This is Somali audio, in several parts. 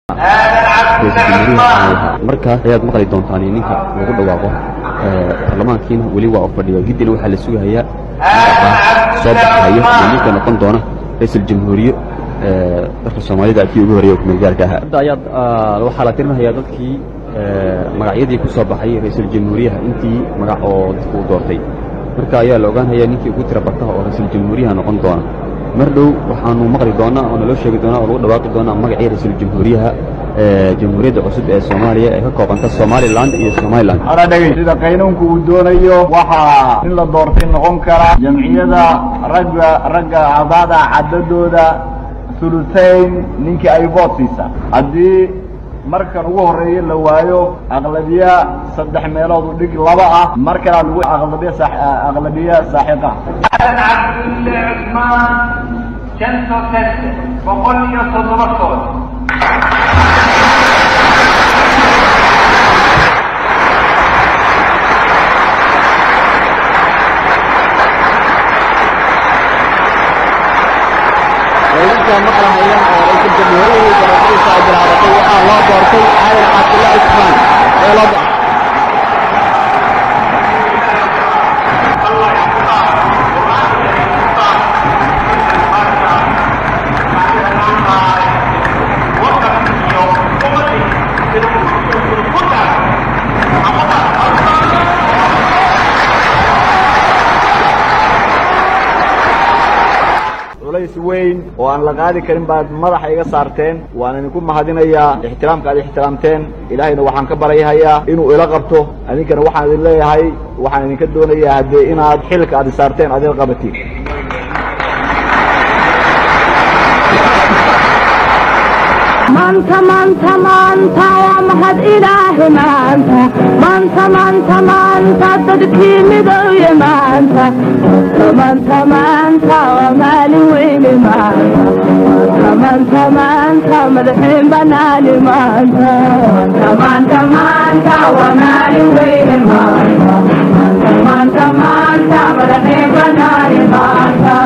markaa ayaad maqli doontaan ninka lagu dhawaaqo baarlamaankiina weli waa fadhiya giddina waxaa la sugahayaa soo baxayo iyo ninka noqon doona ra-iisul jamhuuriye dalka soomaalida kii ugu horeeya kumeel ahaa hadda ayaad waxaa la tirinahayaa dadkii magacyadii ku soo baxay ra-iisul jamhuuriyaha intii magac oo dadku u doortay marka ayaa la ogaanhayaa ninkii ugu tira bataha oo ra-iisul jamhuuriyaha noqon doona mar dhow waxaanu maqli doonaa oo naloo sheegi doonaa oo lagu dhawaaqi doonaa magacii ra-iisul jamhuuriyaha jamhuuriyadda cusub ee soomaaliya ee ka koobanta somalilan iyo somalilan sida qaynuunku uu doonayo waxaa in la doortay noqon kara jamciyada ragga ragga acdaada cadadooda hulusayn ninkii ay voot siisa haddii markan ugu horeeya la waayo aqlabiya saddex meelood u dhig laba ah mar kalea lagu aqlabiya aqlabiya saaxiqa cabdulle cusmaan janto seste boqol iyo toddoba sood dadka maqlahaya oo ra-iisul jamhuuriyadii doorashadiisa ay bilaabatay waxaa loo doortay aadan cabdulla cusmaan ee loo culays weyn oo aan la qaadi karin baad madaxa iga saarteen waan idinku mahadinayaa ixtiraamka aad ixtiraamteen ilaahayna waxaan ka baryahayaa inuu ila qabto adinkana waxaan idin leeyahay waxaan idinka doonayaa haddee inaad xilka aad isaarteen aad ila qabatiin maanta maanta maanta waa mahad ilaahi maanta maanta maanta maanta dadkii midowye maanta maanta maanta waa maalin weyne maanta maanta maanta madaxiin banaani maanta maanta maanta waa maalin weyne maanta maanta maanta madaxiin banaani maanta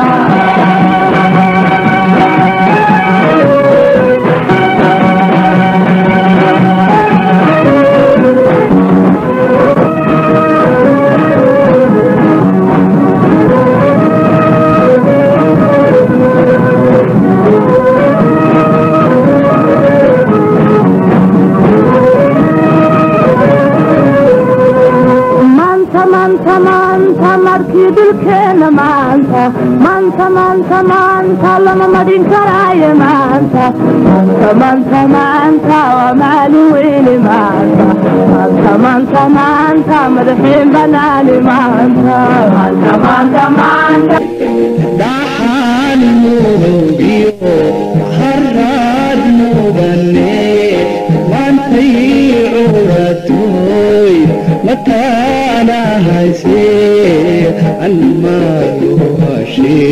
maanta maanta maanta markii dhulkeena maanta maanta maanta maanta lama madhin karaayo maanta maanta maanta maanta waa maalin weyne maanta maanta maanta maanta madaxiin banaani maanta maanta maanta maanta dhaxaan murugiyo haraad mudane maantay curatoy mataana hayse almaalu hashe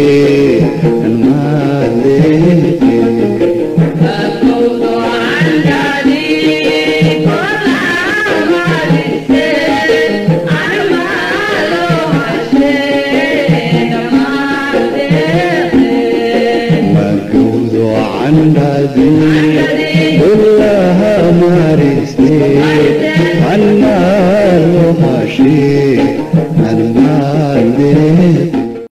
almaaleeke magawdo candhadi kullaha mariste almaalo hashe almaaleeke